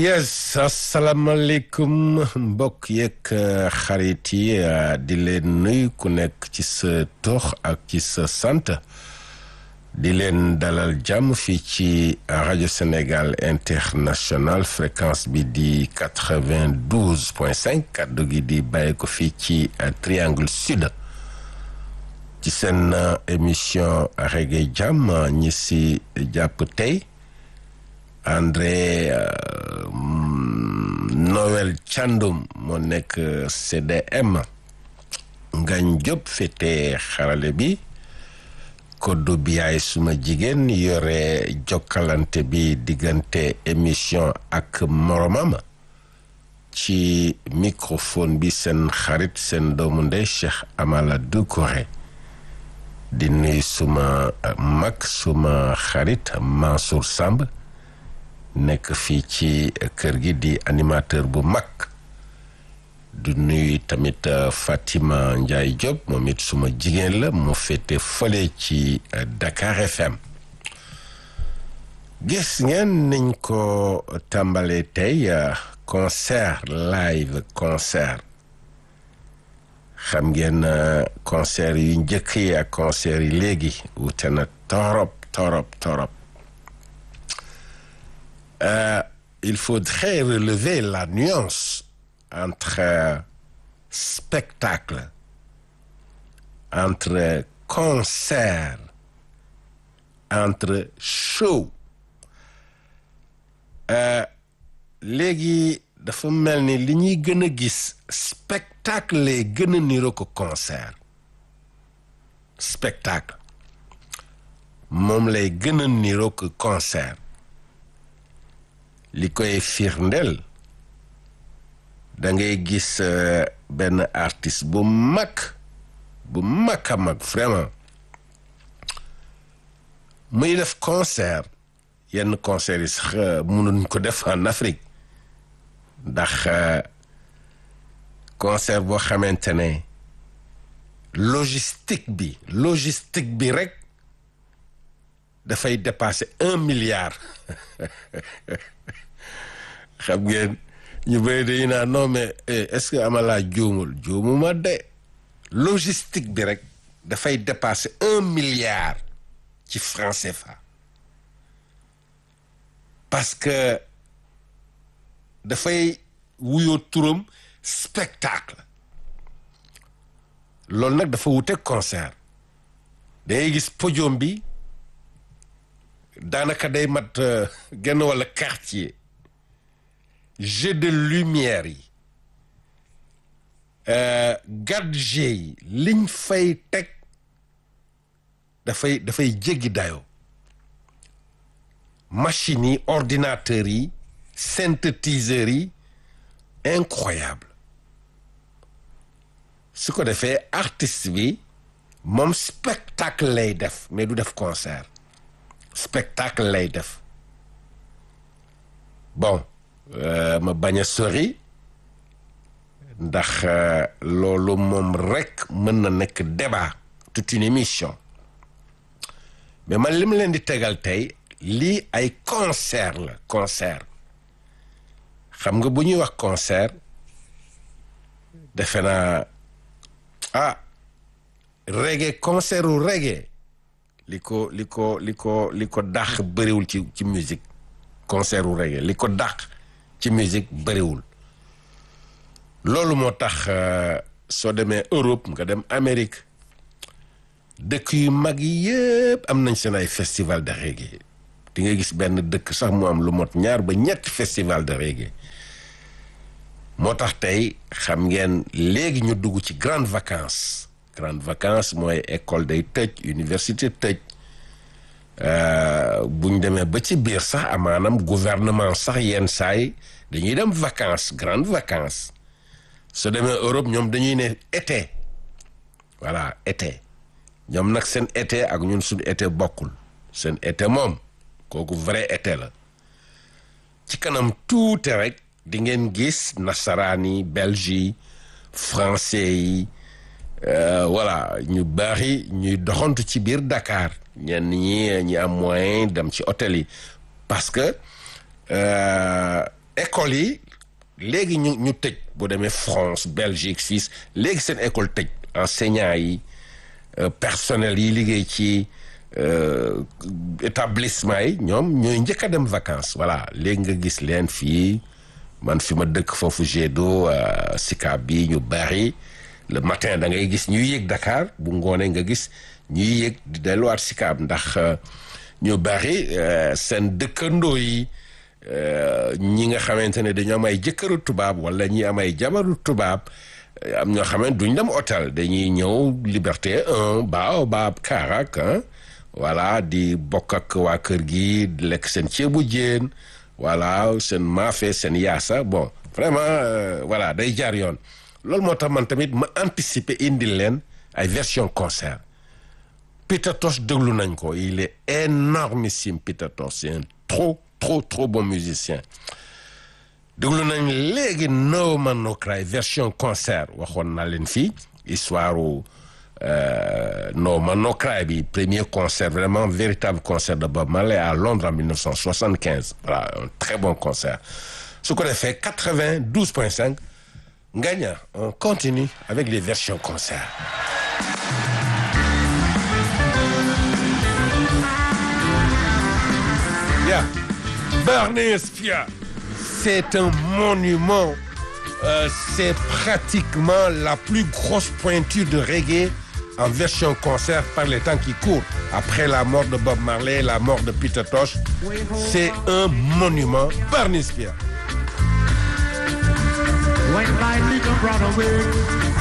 yes asalaamaaleykum mbokk yeeg xarit yi di leen nuyu ku nekk ci sa tox ak ci sa sant di leen dalal jàmm fii ci rajo Sénégal international fréquence bi di quatre-vingt-douze point cinq kàddu gi di bàyyi ko fii ci triangle sud ci seen émission reggae jàmm ñi si jàpp tey André euh, Noël Thiandoum moo nekk CDM Ngañ Diop féete xarale bi koddu bi yaay suma jigéen yore jokkalante bi diggante émission ak moromam ci microphone bi seen xarit seen doomu ndey Cheikh Amala Doucouré di nuyu suma mag suma xarit Mansour Samb nekk fii ci kër gi di animateur bu mag du nuyu tamit Fatima Ndiaye Diop moom it suma jigéen la mu féete fële ci Dakar FM gis ngeen niñ ko tàmbalee tey concert live concert xam ngeen concert yu njëkk yi ak concert yi léegi wute na torop torop torop Euh, il faudrait relever la nuance entre euh, spectacle, entre concert, entre show. Euh, léegi dafa mel ni li ñuy gën a gis spectacle lay gën a niroo ko concert spectacle moom lay gën a niroo ko concert. li koy firndeel da ngay gis benn artiste bu mag bu mag a mag vraiment muy def concert yenn concert yi sax mënuñ ko def en Afrique ndax concert boo xamante ne logistique bi logistique bi rek dafay dépasser un milliard xam ngeen ñu bëri dañu naan non mais est-ce que amalaa juumul juumuma de logistique bi rek dafay dépasser un milliard ci franc CFA parce que dafay wuyoo turam spectacle loolu nag dafa wute concert dangay gis podium bi daanaka day mat genn walla quartier jeu de lumière yi gadget yi liñ fay teg dafay dafay jéggi dayoo machines yi ordinateurs yi synthétiseurs yi incroyable su ko defee artiste bi moom spectacle lay def mais du def concert spectacle lay def bon Uh, ma bañ a sori ndax uh, loolu moom rekk mën na nekk débat toute une émission mais man li ma leen di tegal tey lii ay concert la concert xam nga bu ñuy wax concert defe naa ah reggae concert u reggae li ko li ko li ko li ko dàq bëriwul ci ci musique concert u reggae li ko dàq ci musique bëriwul loolu moo tax soo demee Europe nga dem Amérique dëkk yu mag yi yëpp am nañ seen ay festival de reggae di nga gis benn dëkk sax mu am lu mot ñaar ba ñetti festival de reggae moo tax tey xam ngeen léegi ñu dugg ci grande vacances grande vacances mooy école day tëj université tëj buñ demee ba ci biir sax amaanam gouvernement sax yenn saay dañuy dem vacances grandes vacances soo demee Europe ñoom dañuy ne été voilà été ñoom nag seen été ak ñun suñu été bokkul seen été moom kooku vrai été la ci kanam tuuti rek di ngeen gis nasaraan yi belge yi français yi voilà ñu bari ñuy doxantu ci biir Dakar ñenn ñi ñi am moyen dem ci hôtel yi parce que école yi léegi ñu ñu tëj boo demee France Belgique Suisse léegi seen école tëj enseignants yi personnel yi liggéey ci établissement yi ñoom ñooy njëkk a dem vacances voilà léegi nga gis leen fii man fi ma dëkk foofu Gédo Sicap bi ñu bari le matin da ngay gis ñuy yéeg Dakar bu ngoonee nga gis ñuy yéeg di delluwaat Sicap ndax ñu bari seen dëkkandoo yi ñi nga xamante ne dañoo am ay jëkkëru tubaab wala ñi am ay jabaru tubaab am ñoo xamante duñ dem hôtel dañuy ñëw Liberté 1 Baobab Karak voilà di bokk ak waa kër gi di lekk seen ceebu jéen voilà seen maafe seen yaasa bon vraiment voilà day jaar yoon loolu moo tax man tamit ma anticiper indil leen ay version concert Peter Tosh déglu nañ ko il est énormissime Peter Tosh c'est un trop trop trop bon musicien déglu nañ léegi No Man No Cry version concert waxoon naa leen fii histoire u No Man No Cry bi premier concert vraiment véritable concert de Bob Marley à Londres en 1975 voilà un très bon concert su ko defee 92.5 Ngagna on continue avec les versions concert Yeah. Barney Spia, c'est un monument. Euh, c'est pratiquement la plus grosse pointure de reggae en version concert par les temps qui courent. Après la mort de Bob Marley, la mort de Peter Tosh, c'est un monument. Barney Spia. When my little brother will